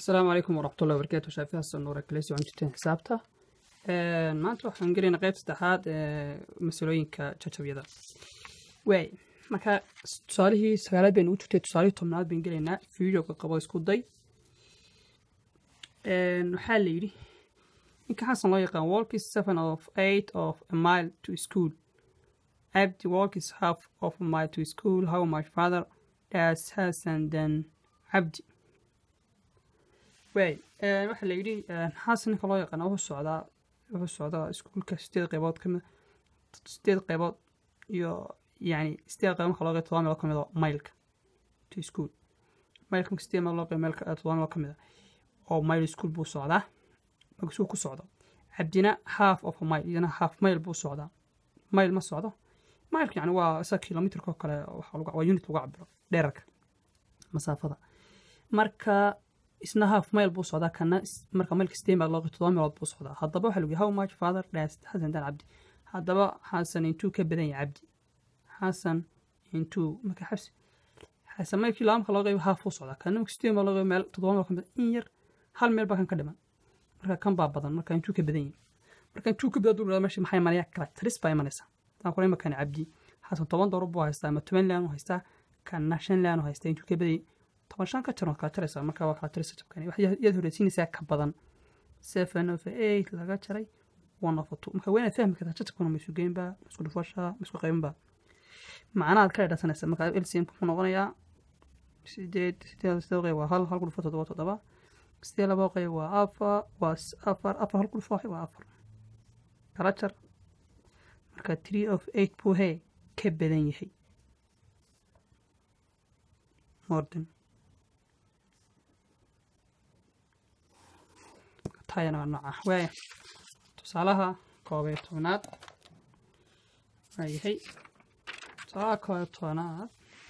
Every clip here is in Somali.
asalaamu calaykum waraxmatullahi wabarakaatu shaafi xasan nuur kalesi waan jirteen xisaabta maanta waxaan gelaynaa qayb saddexaad ee masalooyinka jajabyada waay marka tusaalihii sagaalaad baynu ugu jirtay tusaalihii tobnaad baynu gelaynaa videoga qabo isku day waxaa la yidhi ninka xasan loo yaqaan walk is seven of eight of a mile to school abdi walk is half of a mile to school how much father does hasan then cabdi waay waxaa la yidhi xasan ninka loo yaqaana wuxuu socdaa wuxuu socdaa iskuulka sideed qaybood ka mid sideed qaybood iyo yani sideed qaybood marka loo qeyb todoba meelood ka mid oo mailka to school mailka marka sideed meelood loo qeyb meelka todoba meelood ka mid a oo mile school buu socdaa markasuu ku socdo cabdina half of a mile iyana half mile buu socdaa mile ma socdo mileka yani waa isa kilomitrka oo kale waa unit lagu cabiro dheerarka masaafada marka isna half mile buu socdaa kana marka mailka sideed meelood loo qeyb todoba meelood buu socdaa haddaba waxaa lagu how much father das xasan dan cabdi haddaba xasan intuu ka badan yahay cabdi xasan intuu marka xabsi xasan mailkii laba marka loo qeyb half buu socdaa kana marka sideed meelood loo qeyb meel todoba meelood ka mid in yar hal meel baa kan ka dhiman marka kan baa badan marka intuu ka badan yahay marka intuu ka badan duu meesha maxay imanaya kala taris baa imanaysa taan kula imakana cabdi xasan toban doolar buu haystaa ama toban laan u haystaa kana shan laan u haystaa intuu ka badan yahay toban shan ka tiran kala jaraysaa marka waa kala tiraysa jabkani yaad horeysiinaysaa ka badan seven of eight laga jaray one of two marka waynaad fahmi kartaa jajabkuna ma isu geynba ma isku dhufasha ma isku qaybinba macnahaad ka dhadhansanaysa marka lcm wuxuu noqonayaa sideed sideed sideed qeyb waa hal hal ku dhufo toddoba toddoba sidee laba qeyb waa afar waa afar afar hal ku dhufo waa afar kala jar marka three of eight buu hee ka badan yahay morden tayana waa nooca waaya tusaalaha koob iyo tobnaad waa yahay tusaalaha koob iyo tobnaad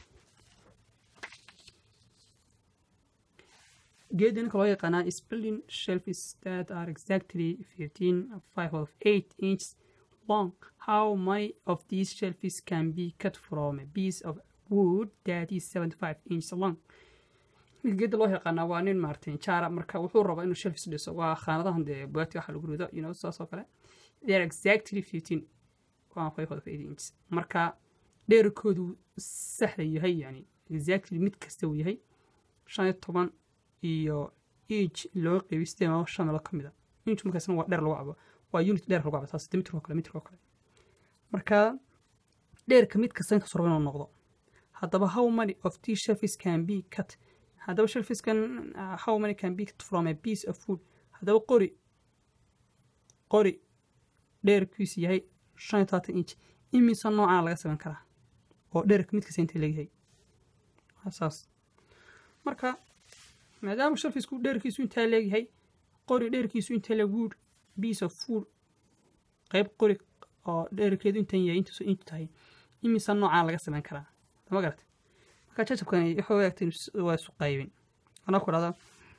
geeda ninka loo yaqaanaa spelling shelfis that are exactly fifteen five of eight inches long how many of these shelfis can be cut from a piece of wood that is seventy five inches long ninka geeda loo yaqaanaa waa nin maartay jaara marka wuxuu rabaa inuu shelfis dhiso waa khaanadahan dee bugaagti waxa lagu rido you know saas oo kale they are exactly fifteen one five of eight inches marka dheerkoodu saxda yahay yani exactly mid kasta uu yahay shan iyo toban iyo inch loo qeybiy sidee meelo shan meelood ka mid a inch markaasna waa dheer lagu cabo waa unit dheer lagu cabo saas mitrko kale mitrko kale marka dheerka mid kasta inkaas rabo inuu noqdo haddaba how many of these shelfis can be cut haddaba shelfiskan how many can be cut from a piece of food haddaba qori qori dheerkiisu yahay shan iyo todobaatan inch imise noocana laga samayn karaa oo dheerka mid kasta intay leegyahay saas marka maadaama shelfisku dheerkiisu intaa leegyahay qori dheerkiisu intaa leeg wood piece of food qayb qori oo dheerkeedu intan yahay intaasu intu tahay imise noocana laga samayn karaa ma garata marka jajabkani wuxuu eegtay waa isu qaybin anaa ku dhahda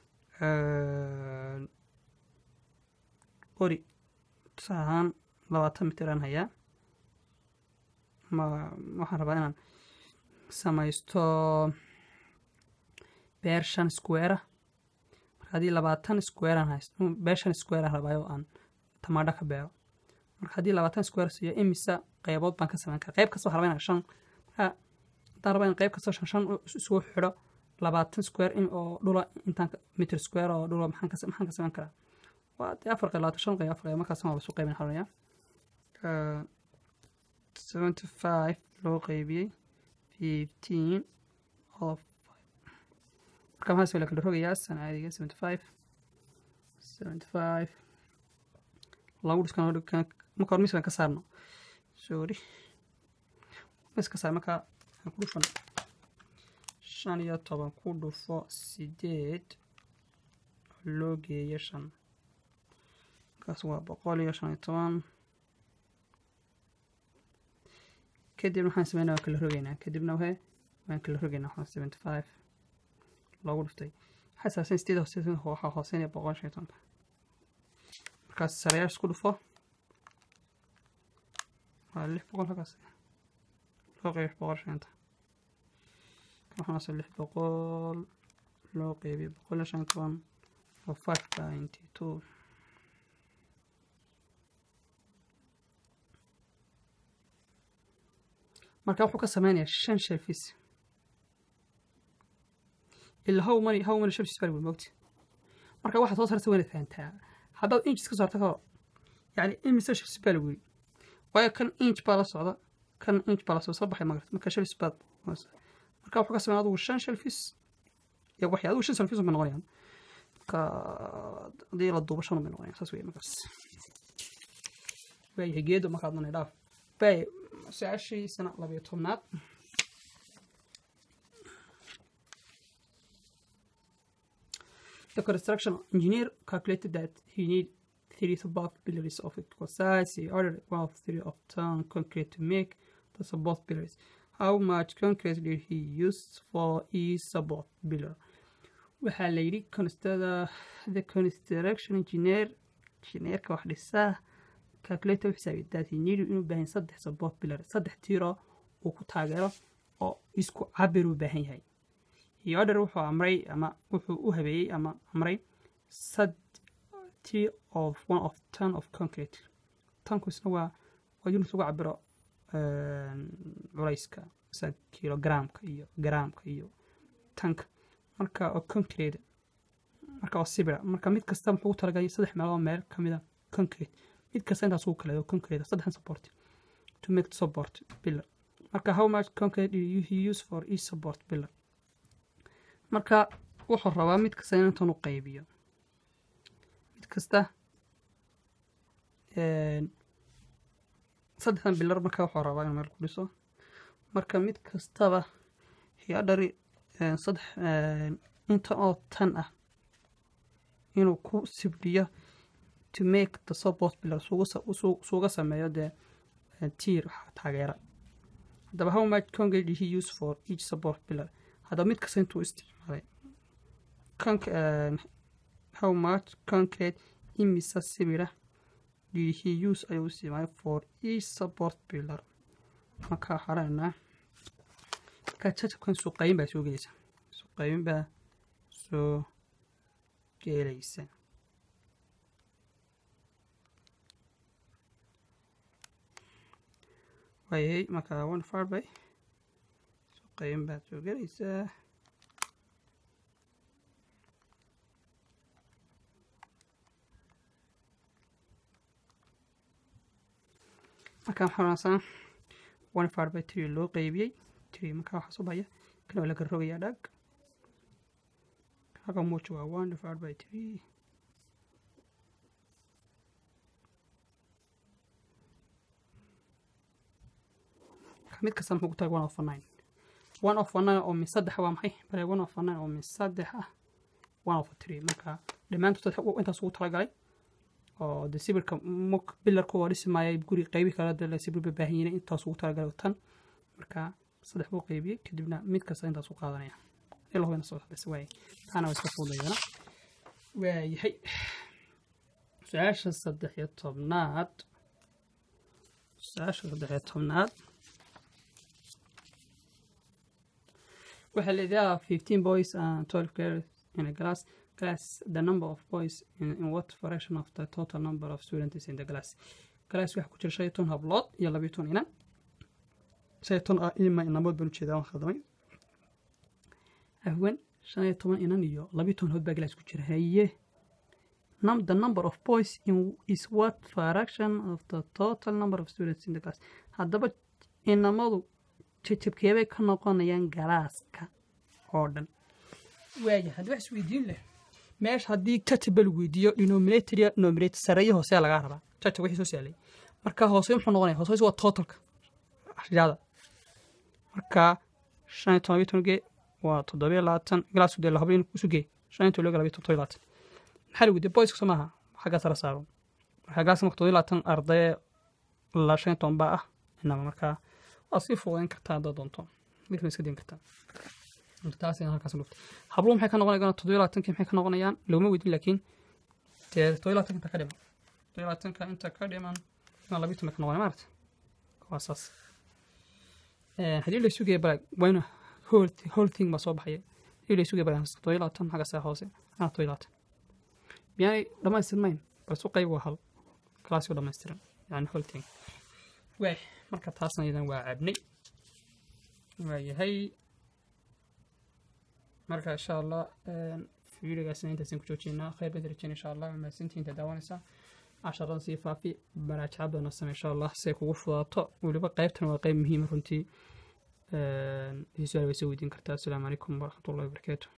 qori tusaale ahaan labaatan mitir aan hayaa ma waxaan rabaa inaan samaysto beer shan square marka haddii labaatan square aan haysto beer shan square aan rabaayo aan tamaadho ka beero marka haddii labaatan square siiyo imisa qeybood baan ka samayn kara qeyb kasta waxaan rabaa inaan shan marka haddaan rabaa in qeyb kasta shan shan isugu xidho labaatan square in oo dhula intaan mitr square oo dhula maxaan ka maxaan ka samayn karaa waa dee afar qeyb labaatan shan qeyb afar qeyb markaasna waa lasu qeybin xalaya seventy five loo qeybiyey fifteen of marka maxaa la kala rogayaa sana caadiga seventy five seventy five lagu dhiskan marka hore miskan ka saarno sorry mis ka saar marka aan ku dhufan shan iyo toban ku dhufo sideed loo geeyo shan markaas waa boqol iyo shan iyo toban kadibna waxaan sameynaa waan kala rogeynaa kadibna wahe waan kala rogeynaa waxaa seventy five loogu dhuftay xasaasan sideed hooseed waxaa hooseynaya boqol shan iyo tobanka markaas sarayaasha isku dhufo waa lix boqol halkaas loo qeyb lix boqol shanta waxaase lix boqol loo qeybiyo boqol iyo shan iyo toban oo five ninety two marka wuxuu ka sameynayaa shan shelfis ilaa how many how many shelfis baa lagu mogti marka waxaad soo saarta wayna fahantaa haddaad inches ka saarta kao yani imise shelfis baa lagu yiri waayo kan inch baa la socda kan inch baa la socda soo baxay magarta marka shelfis baad marka wuxuu ka sameyn adigu shan shelfis iyo waxay adigu shan shelfis bay noqonayaan marka haddii la duubo shan bay noqonayaan saas weeye markaas waayahay geedo markaad nanay dhaaf bay su-aashiisana labiyo tobnaad The construction engineer calculated that he need three support pillars of equal size. He ordered one of three of ton concrete to make the support pillars. How much concrete did he use for each support pillar? waxaa la yidhi constr- the construction engineer engineerka wax dhisaa calculator u xisaabiya that he needed inuu baahan saddex support pillar saddex tiiro uu ku taageero oo isku cabir u baahan yahay he order wuxuu amray ama wuxuu u habeeyey ama amray sadti of one of ton of concrete tanku isna waa waa unit lagu cabiro culayska sida kilogramka iyo gramka iyo tanka marka oo concrete marka oo sibira marka mid kasta muxuu u talagalay saddex meelood meel ka mid a concrete mid kasta intaas ugu kaleedo concrete saddexdan support to make the support pillar marka how much concrete do you use for each support pillar marka wuxuu rabaa mid kasta in intan u qaybiyo mid kasta saddexdan bilar marka wuxuu rabaa inuu meel ku dhiso marka mid kastaba hiadhari saddex inta oo tan ah inuu ku sibdhiyo to make the support pillar suuga sameeyo dee tiir taageera haddaba how much concrete did he use for each support pillar haddaba mid kasta intuu isticmaalay how much concrete imisa sibira did he use ayuu isticmaalay for each support pillar markaa xaraynaa markaa jajabkan suuqayin baa soo gelaysa suuqayin baa soo gelaysa waayay markaa one far by suuqayin baad soo gelaysaa markaan xoraansana one far by tree loo qeybiyey tree markaa waxaa soo bahaya kan waa laga rogayaa dhag halka muuja waa one divided by three mid kasta muxuu ku tahay one of nine one of nine oo min saddex waa maxay bale one of nine oo min saddex ah one of three marka dhammaantood intaas ugu talagalay oo de sibirka muk bilarku waa dhisi maaya guri qeybi kala de sibir ba baahan yihiin intaas ugu talagalay tan marka saddex buu qeybiyey kadibna mid kasta intaas u qaadanaya ilaa hubina soo hadlaysa waay taana waa iska fuudayana waayahay su-aasha saddex iyo tobnaad su-aasha saddex iyo tobnaad waxaa leedahay fifteen boys and twelve girls in a class class the number of boys in, in what fraction of the total number of students in the class class waxaa ku jira shan iyo toban hablood iyo labiyo toban inan shan iyo toban ah ima inamood baan ujeedaa waan khaldamay ahwan shan iyo toban inan iyo labiyo toban hood baa class ku jira haye num the number of boys in is what fraction of the total number of students in the class haddaba inamadu jajabkeebay ka noqonayaan galaaska oo dhan waaya haddii wax isweydiin leh meesha haddii jajab lagu weydiiyo denominator iyo nominator sareeyo hoosea lagaa rabaa jajab wixii soo saalay marka hoose muxuu noqonaya hoose waa totalka ashjaada marka shan iyo toban labiyo toban gee waa toddobiyo labaatan galaasku dee lahabo in isu gee shan iyo toban labiyo labiyo toddobiyo labaatan maxaa lagu weydiiya boyska soo maaha xaggaa sara saaro marka galaaska marka toddobiyo labaatan ardaye la shan iyo toban baa ah inama markaa waa sii fuudayn kartaa haddaad doonto midkana iska diin kartaa taas halkaas dhufta habluhu maxay ka noqonayaan toddobiyo labaatankii maxay ka noqonayaan laguma weydin laakiin dee toddobiyo labaatanka inta ka dhiman toddobiyo labaatanka inta ka dhiman inaa labiyo toban ka noqonaya maarata waa saas haddii la isu geeya balag waa ina whole thing baa soo baxaya haddii la isu geeya balag toddobiyo labaatan xagga saa hoose ana toddobiyo labaatan miyaanay dhammaystirnayn balse qayb waa hal kalaasku dhammaystiran yani holting waay marka taasna iyadan waa cabnay waayahay marka insha allah fiidigaasna intaasaan ku joojinaa khayr baad rajeen insha allah mahadsantii inta daawanaysaa casharadan sii faafi baraajaca badan same insha allah si ay kugu fudaato weliba qaybtan waa qayb muhiima runtii su-aal way soo weydiin kartaa asalaamu calaykum waraxmatullahi wabarakaatu